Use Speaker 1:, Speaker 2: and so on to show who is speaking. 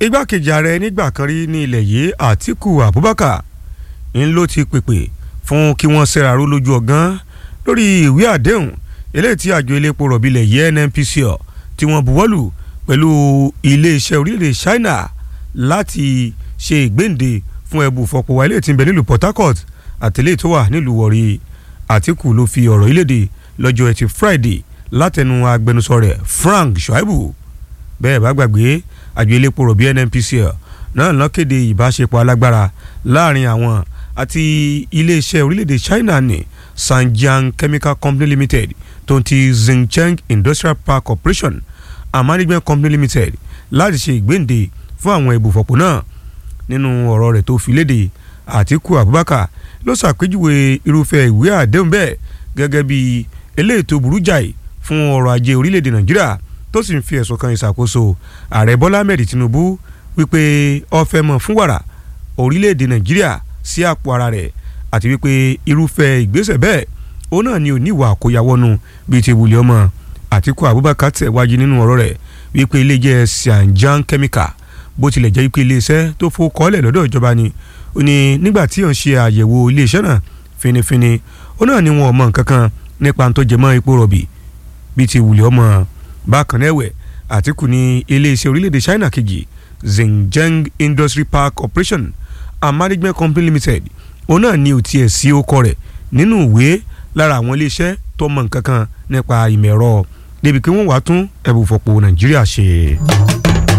Speaker 1: igbákejì ààrẹ nígbà kan rí ní ilẹ̀ yìí Àtíkù Abubakar ń ló ti pèpè fún kí wọ́n ṣèràró lójú ọ̀gán lórí ìwé àdéhùn eléyìí tí àjọ elépo rọ̀bì ilẹ̀ yìí NNPCL tí wọ́n buwọ́lù pẹ̀lú iléeṣẹ́ orílẹ̀-èdè China láti ṣe ìgbéǹde fún ẹbù fọpọ̀wá ilé tí ń bẹ nílùú Port Harcourt àtẹlẹ́ tó wà nílùú Warri Àtíkù ló fi ọ̀rọ̀ ìlédè lọ́jọ́ ẹtì Friday látẹnu agbẹnusọ rẹ̀ Frank Shaibu bẹ́ẹ̀ bá gbàgbé àjọ elépo rọ̀bì NNPCL náà ló kéde ìbáṣepọ̀ alágbára láàrin àwọn àti iléeṣẹ́ orílẹ̀-èdè China ní Sanjiang Chemical Company Limited tó ń ti Xinjiang Industrial Park Corporation and Management Company Limited láti ṣe ìgbéǹde fún àwọn ibùfọ̀pọ̀ náà nínú ọ̀rọ̀ rẹ̀ tó fi léde Àtíkù Abubakar ló ṣàpèjúwe irúfẹ́ ìwé àdéhùn bẹ́ẹ̀ gẹ́gẹ́ bí eléyìí tó burú jáì fún ọrọ̀ ajé orílẹ̀-èdè Nàìjíríà tó sì ń fi ẹ̀sùn kan ìṣàkóso ààrẹ Bọ́lá Ahmed Tinubu wípé ó fẹ́ mọ̀ fún wàrà orílẹ̀-èdè Nàìjíríà sí àpò ara rẹ̀ àti wípé irúfẹ́ ìgbésẹ̀ bẹ́ẹ̀ òun náà ni oníwà àkóyawọ́nu bíi ti wùlé ọmọ Àtíkù Abubakar tẹ̀wájú nínú ọ̀rọ̀ rẹ̀ wípé iléeṣẹ́ Sianjiang Chemical bó tilẹ̀ jẹ́ wípé iléeṣẹ́ tó fowó kọ́lẹ̀ lọ́dọ̀ ìjọba ni ó ní nígbà tí ó ń ṣe àyẹ̀wò iléeṣẹ́ náà finifini ó náà ní wọn ò mọ nǹkan kan nípa tó jẹ mọ́ epo rọ̀bì bíi ti wùlé ọmọ bákan náà ẹ̀wẹ̀ Àtíkù ní iléeṣẹ́ orílẹ̀-èdè China kejì Xinjiang Industry Park Operation and Management Company Limited òun náà ní òtí ẹ̀ sí ọkọ rẹ̀ nínú ìwé lára àwọn iléeṣẹ́ tó mọ nǹkan kan nípa ìmọ̀ ẹ̀rọ débi kí wọ́n wàá tún ẹ̀bùfọ̀pọ̀ Nàìjíríà ṣe.